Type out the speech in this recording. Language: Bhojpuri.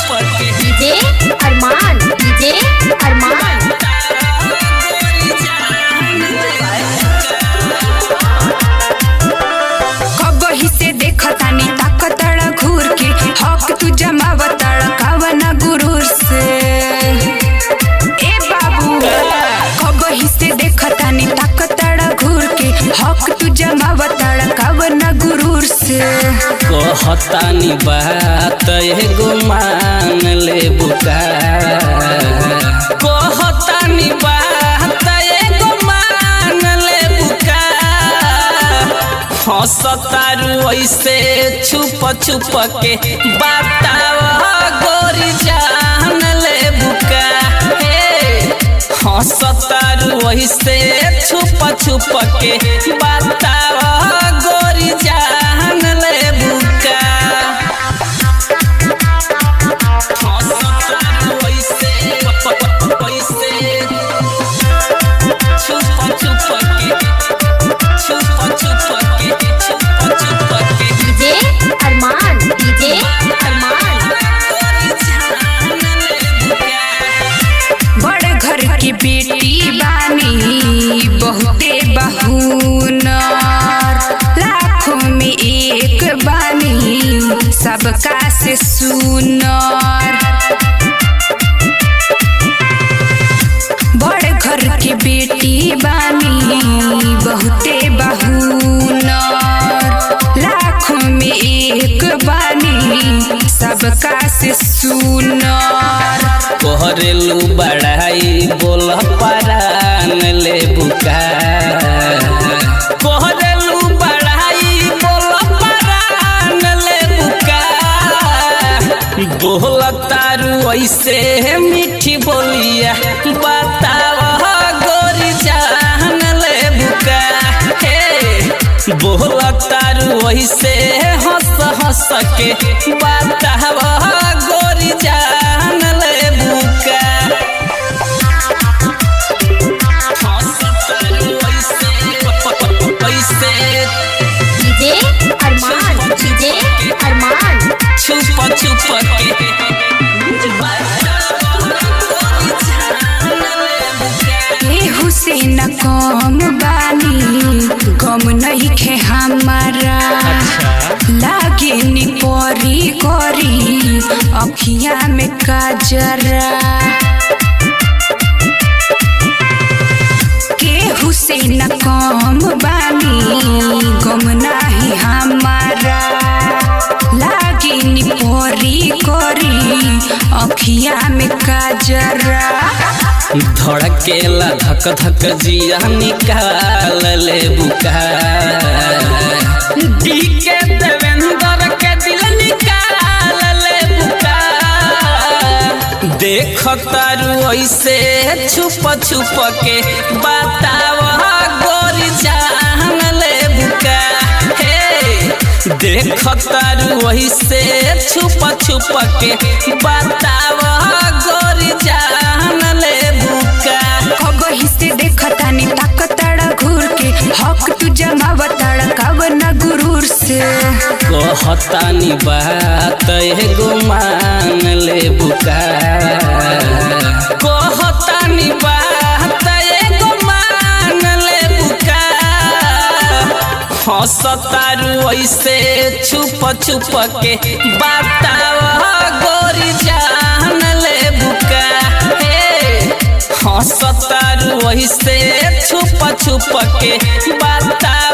के डीजे अरमान डीजे अरमान कबही से देखतानी ताकतड़ घूर के हक तू जमावतड़ कवन गुरूर से ए बाबू कबही से देखतानी ताकतड़ घूर के हक तू जमावतड़ कवन गुरूर से कहतानी बात एगो मान ले बुका कहतानी बात एगो मान ले बुका हंसतारू ऐसे छुप छुप के बताव गोरी जान ले बुका हे हंसतारू ऐसे छुप छुप के बताव गोरी जान ले बुका हंसतारू ऐसे ऐसे छुप छुप के छुप छुप के छुप छुप के डीजे अरमान डीजे अरमान बड़ घर की बेटी बानी बहुते बहूनर लाखों में एक बानी सबका से सुनर बड़ घर की बेटी बानी बहुते बहूनर लाखों में एक बानी सबका से सुनर कोहरेलू बड़ाई बोल परान ले बुका कोहरेलू बड़ाई बोल परान ले बुका बोल तारू ऐसे मीठी बोलिया बताव गोरी जान ले बुका हे बोल तारू ऐसे हंस हंस के बताव गोरी जान ले बुका हंस तारू ऐसे ऐसे डीजे अरमान डीजे अरमान छुप छुप के ए हुसैन कम बानी कम नहीं खे हमारा लागे नी परी करी अखिया में काजरा के हुसैन कम बानी गम नाही हमारा लागे नी परी करी अखिया में काजरा धड़केला धक धक जिया निकाल ले बुका डी के देवेंद्र के दिल निकाल ले बुका देख तारू ऐसे छुप छुप के बताव गोरी जान ले बुका हे देख तारू ऐसे छुप छुप के बताव गोरी जान ले बुका कबही से देखतानी ताकतड़ घूर के हक तू जमावतड़ कवन गुरूर से कहतानी बात एगो मान ले बुका कहतानी बात एगो मान ले बुका हंसतारू ऐसे छुप छुप के बताव गोरी जान ले बुका हे हंसतारू ऐसे छुप छुप के बताव